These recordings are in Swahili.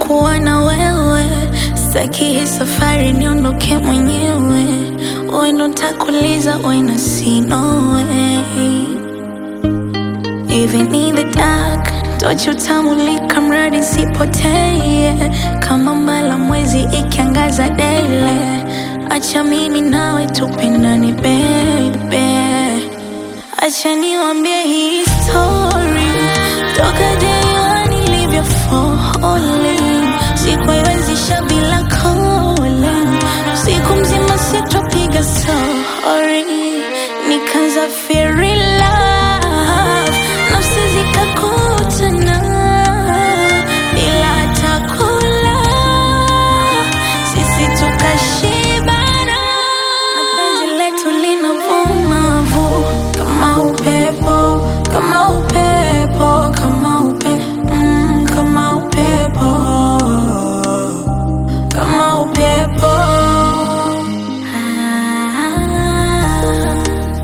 kuwa na wewe, sitaki hii safari niondoke mwenyewe. Wewe ndo nitakuliza, wena see no way. Even in the dark, tochi utamulika mradi sipotee, kama mbala mwezi ikiangaza daily. Acha mimi nawe tupendane baby, acha niwambie hii story toka day one nilivyo falling, sikuiwezisha bila calling, siku mzima sitopiga sorry, nikaanza feel in love, nafsi zikakutana bila hata kula, sisi tukashibana, na penzi letu linavuma vu kama upepo, kama upepo, kama upe, mm, kama upepo, kama upepo. Ah.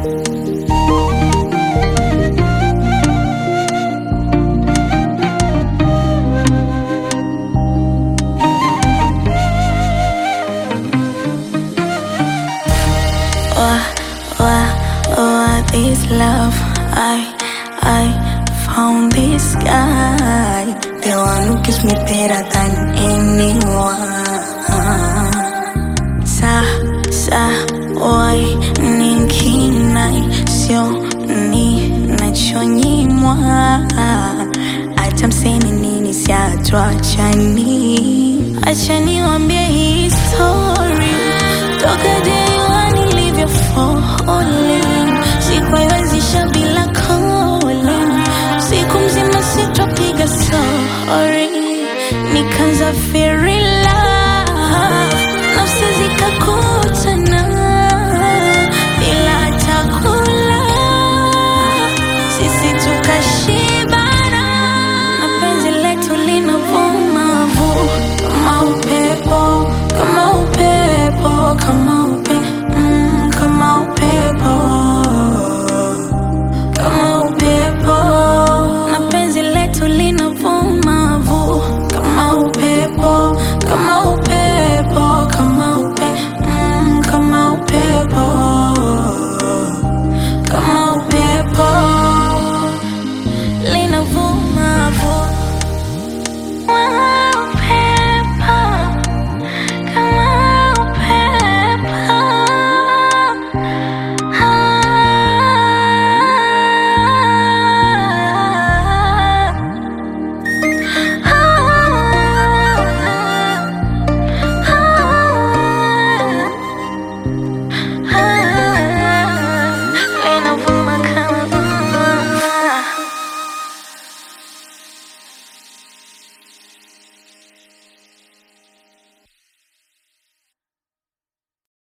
Wah, wah, wah, this love I, I found this guy The one who gives me better than anyone Sa, sa, wai, ninkinai Sio, ni, nachonyimwa Hata mseme nini siatuachani Acha niwambie hii story Toka day one nilivyo falling Sikuiwezisha bila calling Siku mzima sitopiga sorry Nikaanza feel in love